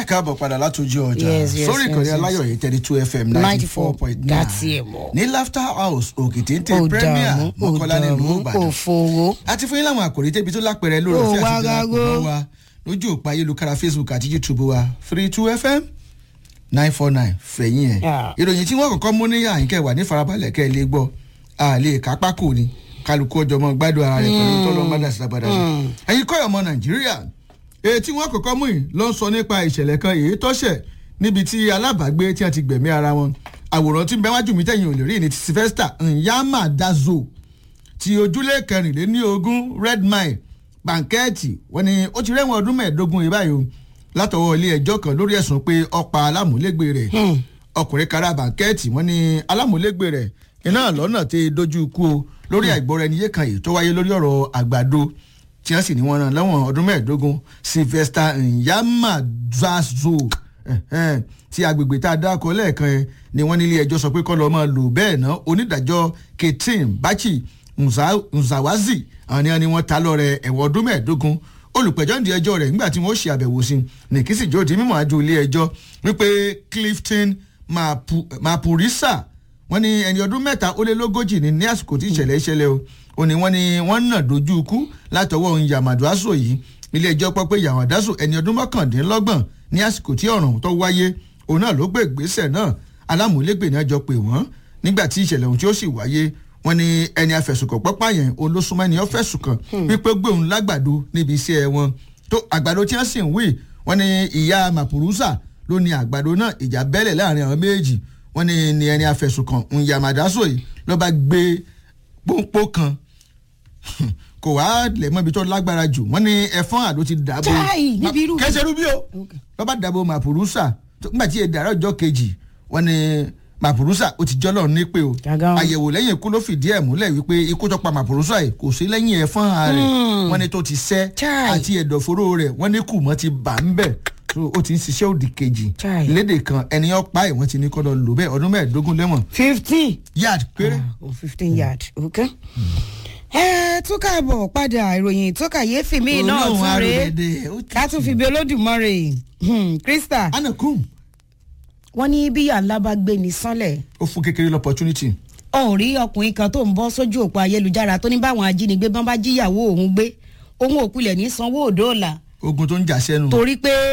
káàbọ̀ padà látòjú ọjà Yes, yes, sórí yes, ìkànnì yes. aláyọ̀ yìí thirty two fm ninety four point nine That's it, mo. ní laughter house òkìtìntì Ó premier dààmú, ó mọ́kànlá nílùú dààmú, ìbàdàn ó fowó. àti fún yín láwọn àkòrí tẹ́bi tó lápẹ̀rẹ̀ lórí Ó ọ̀fẹ́ wá àti gágó. ìdárapọ̀ wa lójú òpó ayélujára facebook àti youtube wa three two fm nine four nine fẹ̀yìn ẹ̀ Yeah. ìròyìn tí wọ́n kọ́kọ́ mú ní àyínkẹ́ wà ní farabalẹ̀ kẹ́ ẹ lè gbọ́ àlè kápákò ni kálukú ọjọ́ mọ́ gbádùn ara rẹ̀ pẹ̀lú tọ́lọ́ mọ́dà sí abàdà ẹ̀yin kọ́ ọmọ nàìjíríà èyí tí wọ́n kọ́kọ́ mú yìí ló ń sọ nípa ìṣẹ̀lẹ̀ kan èyí tọ́ṣẹ̀ níbi tí alábàágbé tí wọ́n ti gbẹ̀mí ara wọn àwòrán tí ń bẹ wájú mi tẹ̀yìn ò lè rí ní ti sylvester nyama dazo ti ojúlé kẹrìnléní ogún red mile bankẹ́ẹ̀tì wọ́n ní ó ti rẹ́wọ̀n ọdún mẹ́ẹ̀ẹ́dógún yìí báyìí o látọwọ́ ilé ẹjọ́ kan lórí ẹ̀sùn pé ọ̀pá alámúlégbé rẹ̀ ọkùnrin kara bankẹ́ẹ̀tì wọ́n ní alámúlégbé rẹ̀ iná lọ́nà tẹ dojú ikú o lórí àìgbọ́ra ẹni yé kan yìí tó wáyé lórí ọ̀rọ̀ àgbàdo tí wọ́n sì ní wọ́n rán lẹ́wọ̀n ọdún mẹ́ẹ̀ẹ́dógún sylvester nyamazazo ẹ̀hẹ́n, tí agbègbè tá a dákọ lẹ́ẹ̀kan yẹn ni wọ́n nílé ẹjọ́ sọ pé kọ́ lọ́ọ́ máa lò bẹ́ẹ̀ ná onídàájọ́ ketin bachi Nza- nzawazi àwọn ni wọ́n ta lọ́rẹ̀ ẹ̀wọ̀n ọdún mẹ́ẹ̀ẹ́dógún olùpẹ̀jọ́ ń di ẹjọ́ rẹ̀ nígbà tí wọ́n ṣe àbẹ̀wò sí i ní kí sì jó di mímọ́ àjò ilé ẹjọ́ wípé clifton Mapu- mapurisa wọ́n ní ẹni ọdún mẹ́ta ó lé lógójì ní ní àsìkò tí ìṣẹ̀lẹ̀ ìṣẹ̀lẹ̀ o ò ní wọ́n ní wọ́n nà dojú ikú látọwọ́ ohun yamadu aso yìí ilé ẹjọ́ pọ́ pé yamadu aso ẹni ọdún mọ́kàndínlọ́gbọ̀n ní àsìkò tí ọ̀ràn tó wáyé òun náà ló gbé ìgbésẹ̀ náà alámúlégbè náà jọ pé wọ́n nígbà tí ìṣẹ̀lẹ̀ ohun tí ó sì wáyé wọ́n ní ẹni afẹ̀sùnkàn pọ́pá yẹn olóṣùmọ́ ẹni ọ́fẹ̀sùn kan wípé gbé òun lágbàdo níbi iṣẹ́ wọn tó àgbàdo tí wọ́n sì ń wí wọ́n ní ìyá mapurusa ló ní àgbàdo náà ìjà bẹ́lẹ̀ láàrin àwọn méjì wọ́n ní ní ẹni afẹ̀sùnkàn nyamadaso yìí ló bá gbé pọ́npọ́ kan kò wá lẹ̀ mọ́ ibi tó lágbára jù wọ́n ní ẹ̀fọ́n àló ti dàbò Chai, níbi irú- kẹsẹ̀ rúbí o Okay. ló bá dàbò mapurusa tó- nígbà tí èdè àárọ̀ ọjọ́ kejì wọ́n ní mapurusa ó ti jọ́lọ̀ nípè o Gàgán. àyẹ̀wò lẹ́yìn ikú ló fìdí ẹ̀ múlẹ̀ wípé ikú tó pa mapurusa yìí kò sí lẹ́yìn ẹ̀fọ́n rẹ̀ wọ́n ní tó ti sẹ́ Chai. àti ẹ̀dọ̀fóró rẹ̀ wọ́n ní kùmọ̀ ti bà ń bẹ̀ so ó ti ń ṣiṣẹ́ òdì kejì Chai. lédè kan ẹni ọ̀pá ẹ̀ wọ́n ti ní kọ́ lọ lò bẹ́ẹ̀ ọdún mẹ́ẹ̀ẹ́dógún lẹ́wọ̀n fifteen. yard péré. oh fifteen yard okay. ẹ tún káàbọ̀ padà ìròyìn tó kàyéfì míì náà Olóhùn tún rèé arúgbẹ̀dẹ̀, ó ti ká tún fi bí olódùmarè Hmm, krista anakum wọ́n ní bíyà ńlá bá gbé ní sánlẹ̀ ó fún kékeré l'opportunity. òun rí ọkùnrin kan tó ń bọ́ sójú òpó ayélujára tó ní báwọn ajínigbé bọ́n bá jíyàwó òun gbé òun òkulẹ̀ ní sanwó òdòòlà ogun tó ń jà sẹ́nu. torí pé